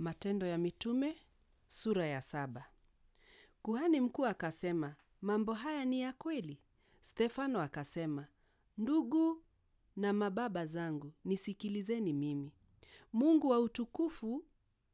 Matendo ya Mitume sura ya saba. Kuhani mkuu akasema, mambo haya ni ya kweli? Stefano akasema, ndugu na mababa zangu, nisikilizeni mimi. Mungu wa utukufu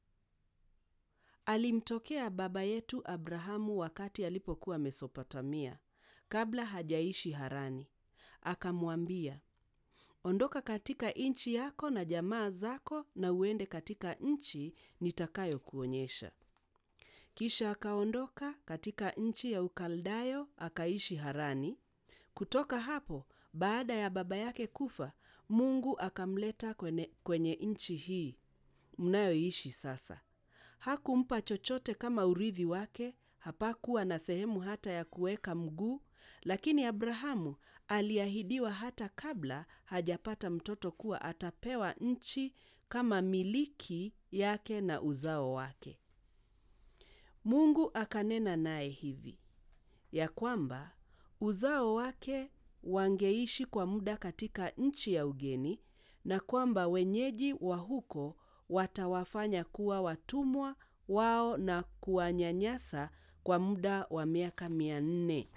alimtokea baba yetu Abrahamu wakati alipokuwa Mesopotamia, kabla hajaishi Harani. Akamwambia, ondoka katika nchi yako na jamaa zako na uende katika nchi nitakayokuonyesha. Kisha akaondoka katika nchi ya Ukaldayo akaishi Harani. Kutoka hapo, baada ya baba yake kufa, Mungu akamleta kwenye, kwenye nchi hii mnayoishi sasa. Hakumpa chochote kama urithi wake, hapakuwa na sehemu hata ya kuweka mguu, lakini Abrahamu aliahidiwa hata kabla hajapata mtoto kuwa atapewa nchi kama miliki yake na uzao wake. Mungu akanena naye hivi ya kwamba uzao wake wangeishi kwa muda katika nchi ya ugeni na kwamba wenyeji wa huko watawafanya kuwa watumwa wao na kuwanyanyasa kwa muda wa miaka mia nne.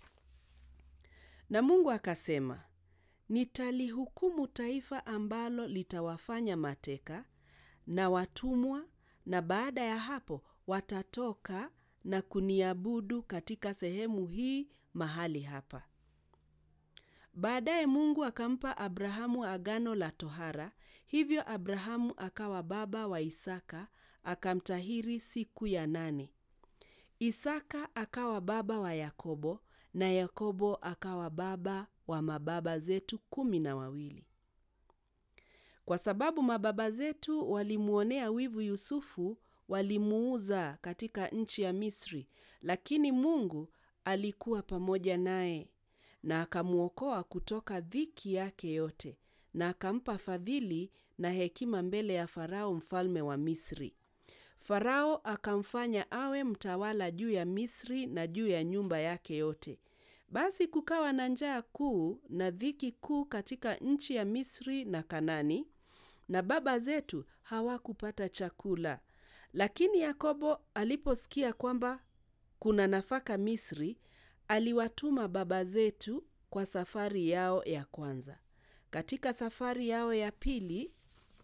Na Mungu akasema, nitalihukumu taifa ambalo litawafanya mateka na watumwa, na baada ya hapo watatoka na kuniabudu katika sehemu hii mahali hapa. Baadaye Mungu akampa Abrahamu agano la tohara, hivyo Abrahamu akawa baba wa Isaka, akamtahiri siku ya nane. Isaka akawa baba wa Yakobo, na Yakobo akawa baba wa mababa zetu kumi na wawili. Kwa sababu mababa zetu walimwonea wivu Yusufu, walimuuza katika nchi ya Misri, lakini Mungu alikuwa pamoja naye na akamwokoa kutoka dhiki yake yote, na akampa fadhili na hekima mbele ya Farao mfalme wa Misri. Farao akamfanya awe mtawala juu ya Misri na juu ya nyumba yake yote. Basi kukawa na njaa kuu na dhiki kuu katika nchi ya Misri na Kanani, na baba zetu hawakupata chakula. Lakini Yakobo aliposikia kwamba kuna nafaka Misri, aliwatuma baba zetu kwa safari yao ya kwanza. Katika safari yao ya pili,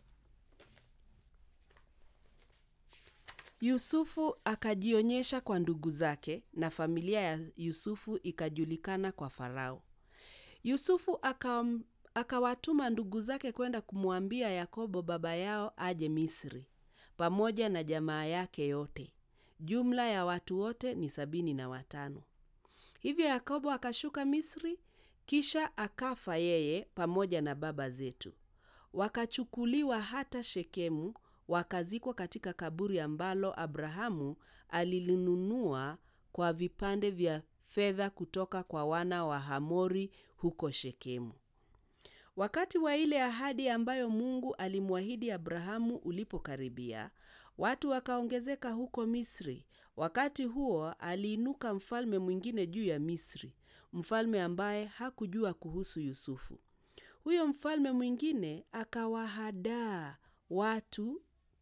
Yusufu akajionyesha kwa ndugu zake na familia ya Yusufu ikajulikana kwa Farao. Yusufu akam, akawatuma ndugu zake kwenda kumwambia Yakobo baba yao aje Misri pamoja na jamaa yake yote. Jumla ya watu wote ni sabini na watano. Hivyo Yakobo akashuka Misri, kisha akafa yeye pamoja na baba zetu. Wakachukuliwa hata Shekemu, wakazikwa katika kaburi ambalo Abrahamu alilinunua kwa vipande vya fedha kutoka kwa wana wa Hamori huko Shekemu. Wakati wa ile ahadi ambayo Mungu alimwahidi Abrahamu ulipokaribia, watu wakaongezeka huko Misri. Wakati huo aliinuka mfalme mwingine juu ya Misri, mfalme ambaye hakujua kuhusu Yusufu. Huyo mfalme mwingine akawahadaa watu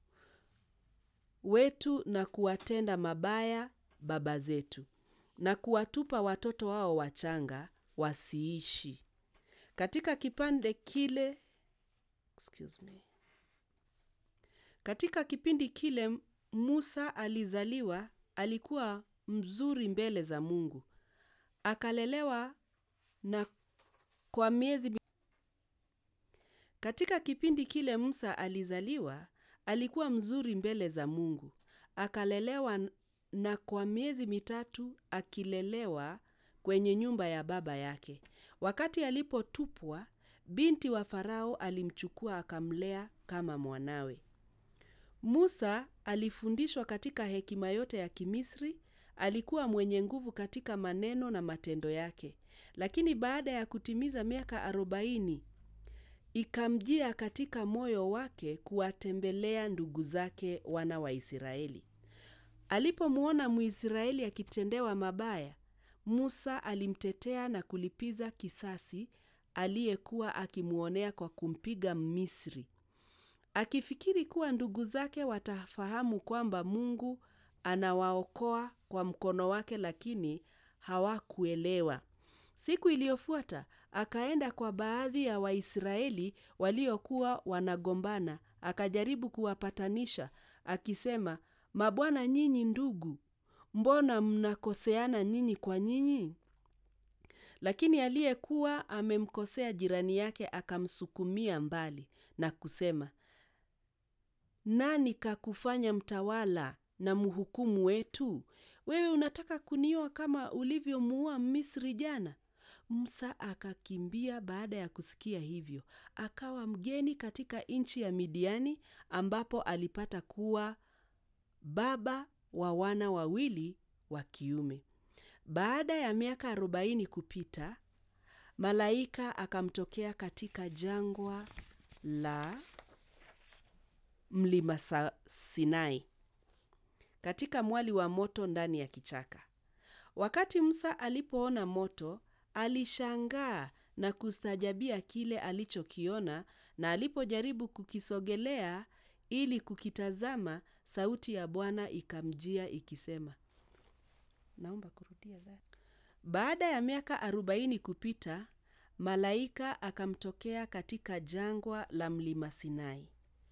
wetu na kuwatenda mabaya baba zetu na kuwatupa watoto wao wachanga wasiishi. Katika kipande kile excuse me. Katika kipindi kile Musa alizaliwa, alikuwa mzuri mbele za Mungu. Akalelewa na kwa miezi Katika kipindi kile Musa alizaliwa, alikuwa mzuri mbele za Mungu. Akalelewa na kwa miezi mitatu akilelewa kwenye nyumba ya baba yake. Wakati alipotupwa, binti wa Farao alimchukua akamlea kama mwanawe. Musa alifundishwa katika hekima yote ya Kimisri, alikuwa mwenye nguvu katika maneno na matendo yake. Lakini baada ya kutimiza miaka arobaini, ikamjia katika moyo wake kuwatembelea ndugu zake wana wa Israeli. Alipomwona Mwisraeli akitendewa mabaya, Musa alimtetea na kulipiza kisasi aliyekuwa akimwonea kwa kumpiga Mmisri. akifikiri kuwa ndugu zake watafahamu kwamba Mungu anawaokoa kwa mkono wake, lakini hawakuelewa. Siku iliyofuata akaenda kwa baadhi ya Waisraeli waliokuwa wanagombana, akajaribu kuwapatanisha akisema, mabwana nyinyi ndugu, mbona mnakoseana nyinyi kwa nyinyi? Lakini aliyekuwa amemkosea jirani yake akamsukumia mbali na kusema, nani kakufanya mtawala na mhukumu wetu? Wewe unataka kunioa kama ulivyomuoa Misri jana? Musa akakimbia baada ya kusikia hivyo, akawa mgeni katika nchi ya Midiani, ambapo alipata kuwa baba wa wana wawili wa kiume. Baada ya miaka arobaini kupita, malaika akamtokea katika jangwa la mlima Sinai, katika mwali wa moto ndani ya kichaka. Wakati Musa alipoona moto, alishangaa na kustaajabia kile alichokiona, na alipojaribu kukisogelea ili kukitazama, sauti ya Bwana ikamjia ikisema, naomba kurudia that. Baada ya miaka arobaini kupita, malaika akamtokea katika jangwa la mlima Sinai,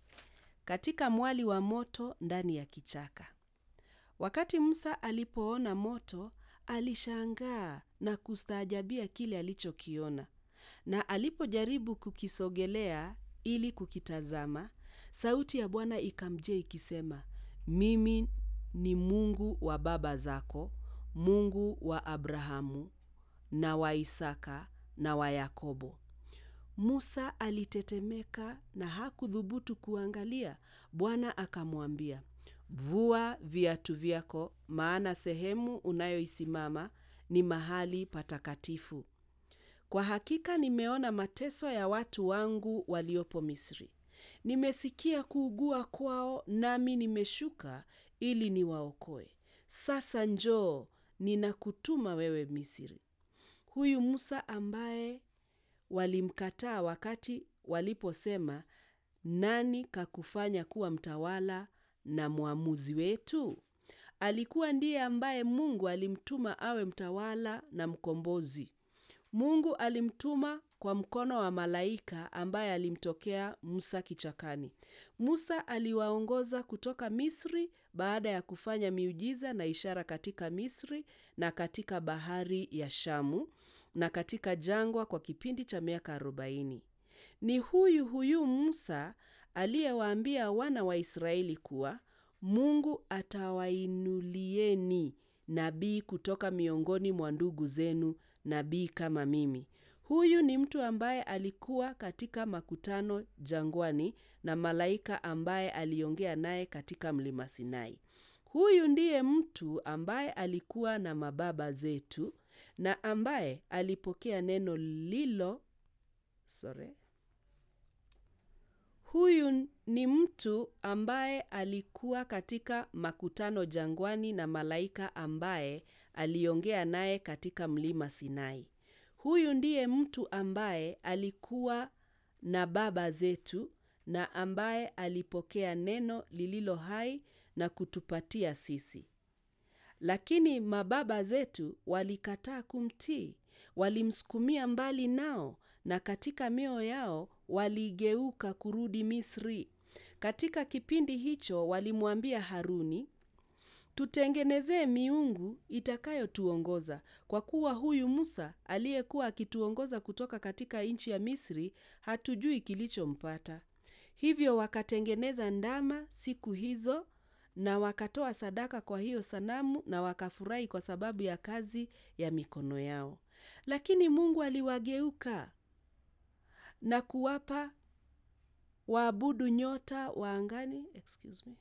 katika mwali wa moto ndani ya kichaka. Wakati Musa alipoona moto, alishangaa na kustaajabia kile alichokiona, na alipojaribu kukisogelea ili kukitazama, sauti ya Bwana ikamjia ikisema, mimi ni Mungu wa baba zako, Mungu wa Abrahamu na wa Isaka na wa Yakobo. Musa alitetemeka na hakuthubutu kuangalia. Bwana akamwambia, vua viatu vyako, maana sehemu unayoisimama ni mahali patakatifu. Kwa hakika nimeona mateso ya watu wangu waliopo Misri. Nimesikia kuugua kwao, nami nimeshuka ili niwaokoe. Sasa njoo, ninakutuma wewe Misri. Huyu Musa ambaye walimkataa wakati waliposema, nani kakufanya kuwa mtawala na mwamuzi wetu? Alikuwa ndiye ambaye Mungu alimtuma awe mtawala na mkombozi. Mungu alimtuma kwa mkono wa malaika ambaye alimtokea Musa kichakani. Musa aliwaongoza kutoka Misri baada ya kufanya miujiza na ishara katika Misri na katika bahari ya Shamu na katika jangwa kwa kipindi cha miaka arobaini. Ni huyu huyu Musa aliyewaambia wana wa Israeli kuwa Mungu atawainulieni nabii kutoka miongoni mwa ndugu zenu, nabii kama mimi. Huyu ni mtu ambaye alikuwa katika makutano jangwani na malaika ambaye aliongea naye katika mlima Sinai. Huyu ndiye mtu ambaye alikuwa na mababa zetu na ambaye alipokea neno lilo sorry. Huyu ni mtu ambaye alikuwa katika makutano jangwani na malaika ambaye aliongea naye katika mlima Sinai. Huyu ndiye mtu ambaye alikuwa na baba zetu na ambaye alipokea neno lililo hai na kutupatia sisi. Lakini mababa zetu walikataa kumtii, walimsukumia mbali nao na katika mioyo yao waligeuka kurudi Misri. Katika kipindi hicho walimwambia Haruni, tutengenezee miungu itakayotuongoza, kwa kuwa huyu Musa aliyekuwa akituongoza kutoka katika nchi ya Misri hatujui kilichompata. Hivyo wakatengeneza ndama siku hizo na wakatoa sadaka kwa hiyo sanamu na wakafurahi kwa sababu ya kazi ya mikono yao. Lakini Mungu aliwageuka na kuwapa waabudu nyota wa angani. Excuse me.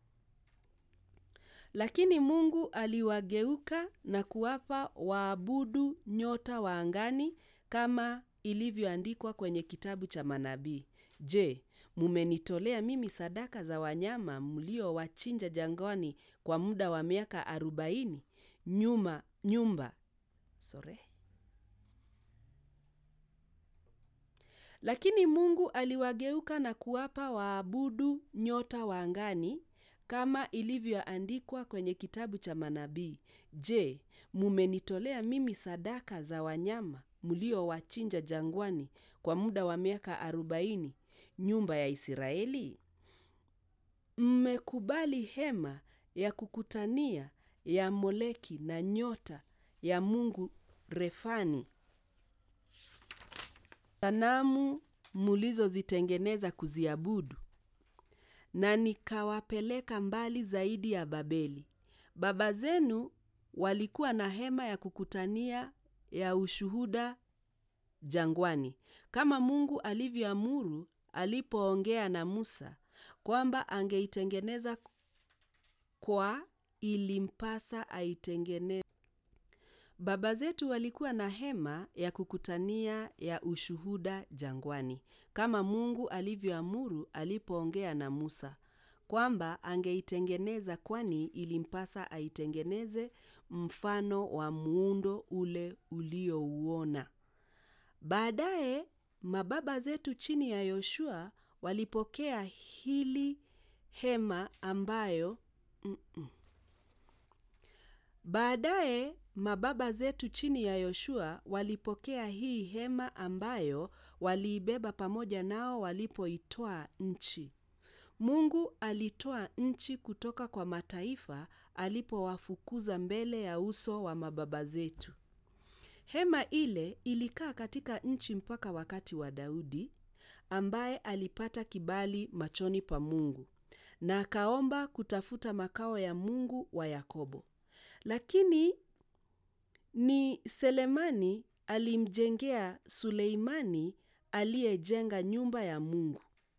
Lakini Mungu aliwageuka na kuwapa waabudu nyota wa angani kama ilivyoandikwa kwenye kitabu cha manabii. Je, mumenitolea mimi sadaka za wanyama mliowachinja jangwani kwa muda wa miaka arobaini nyuma nyumba sorry. Lakini Mungu aliwageuka na kuwapa waabudu nyota wa angani kama ilivyoandikwa kwenye kitabu cha manabii. Je, mumenitolea mimi sadaka za wanyama mliowachinja jangwani kwa muda wa miaka arobaini, nyumba ya Israeli? Mmekubali hema ya kukutania ya Moleki na nyota ya mungu Refani, sanamu mulizozitengeneza kuziabudu, na nikawapeleka mbali zaidi ya Babeli. Baba zenu walikuwa na hema ya kukutania ya ushuhuda jangwani, kama Mungu alivyoamuru alipoongea na Musa kwamba angeitengeneza kwa ilimpasa aitengeneze. Baba zetu walikuwa na hema ya kukutania ya ushuhuda jangwani, kama Mungu alivyoamuru alipoongea na Musa kwamba angeitengeneza, kwani ilimpasa aitengeneze mfano wa muundo ule uliouona. Baadaye mababa zetu chini ya Yoshua walipokea hili hema ambayo mm -mm. Baadaye mababa zetu chini ya Yoshua walipokea hii hema ambayo waliibeba pamoja nao walipoitwaa nchi. Mungu alitoa nchi kutoka kwa mataifa alipowafukuza mbele ya uso wa mababa zetu. Hema ile ilikaa katika nchi mpaka wakati wa Daudi ambaye alipata kibali machoni pa Mungu na akaomba kutafuta makao ya Mungu wa Yakobo. Lakini ni Selemani alimjengea Suleimani aliyejenga nyumba ya Mungu.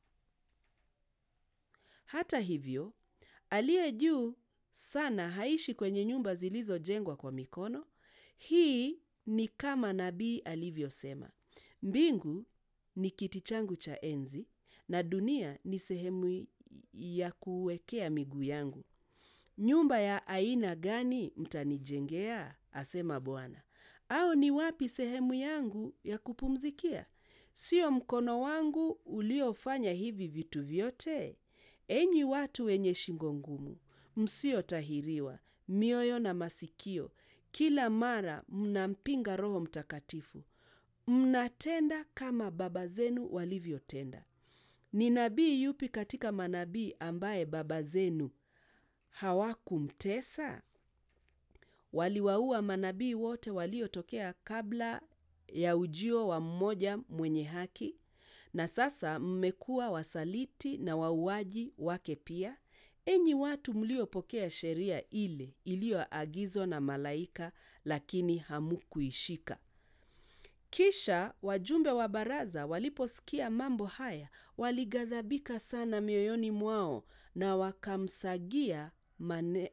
Hata hivyo, aliye juu sana haishi kwenye nyumba zilizojengwa kwa mikono. Hii ni kama nabii alivyosema, mbingu ni kiti changu cha enzi na dunia ni sehemu ya kuwekea miguu yangu. Nyumba ya aina gani mtanijengea? asema Bwana. Au ni wapi sehemu yangu ya kupumzikia? Sio mkono wangu uliofanya hivi vitu vyote? Enyi watu wenye shingo ngumu, msiotahiriwa mioyo na masikio, kila mara mnampinga Roho Mtakatifu, mnatenda kama baba zenu walivyotenda. Ni nabii yupi katika manabii ambaye baba zenu hawakumtesa? Waliwaua manabii wote waliotokea kabla ya ujio wa mmoja mwenye haki, na sasa mmekuwa wasaliti na wauaji wake pia, enyi watu mliopokea sheria ile iliyoagizwa na malaika, lakini hamukuishika. Kisha wajumbe wa baraza waliposikia mambo haya, walighadhabika sana mioyoni mwao na wakamsagia mane...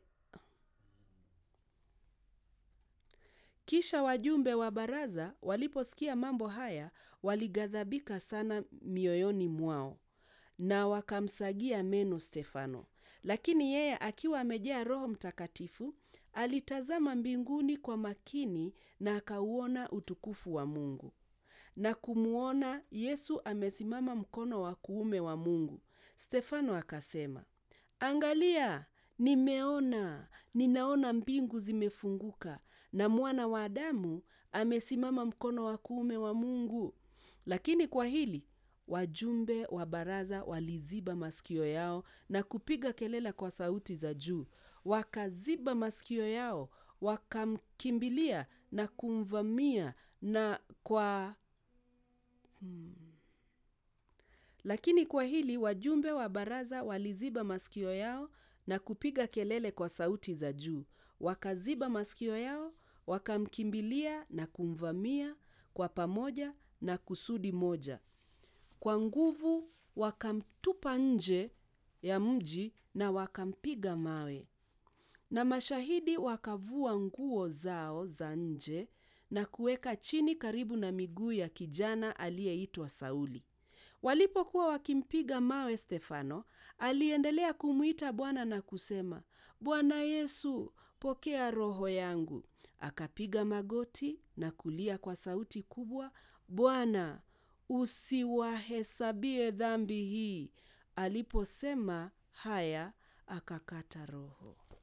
Kisha wajumbe wa baraza waliposikia mambo haya, walighadhabika sana mioyoni mwao na wakamsagia meno Stefano. Lakini yeye akiwa amejaa Roho Mtakatifu, alitazama mbinguni kwa makini na akauona utukufu wa Mungu na kumwona Yesu amesimama mkono wa kuume wa Mungu. Stefano akasema, Angalia, nimeona, ninaona mbingu zimefunguka na mwana wa Adamu amesimama mkono wa kuume wa Mungu. Lakini kwa hili wajumbe wa baraza waliziba masikio yao na kupiga kelele kwa sauti za juu. Wakaziba masikio yao, wakamkimbilia na kumvamia na kwa hmm. Lakini kwa hili wajumbe wa baraza waliziba masikio yao na kupiga kelele kwa sauti za juu. Wakaziba masikio yao, wakamkimbilia na kumvamia kwa pamoja na kusudi moja. Kwa nguvu wakamtupa nje ya mji na wakampiga mawe. Na mashahidi wakavua nguo zao za nje na kuweka chini karibu na miguu ya kijana aliyeitwa Sauli. Walipokuwa wakimpiga mawe Stefano, aliendelea kumwita Bwana na kusema, Bwana Yesu, pokea roho yangu. Akapiga magoti na kulia kwa sauti kubwa, Bwana, usiwahesabie dhambi hii. Aliposema haya, akakata roho.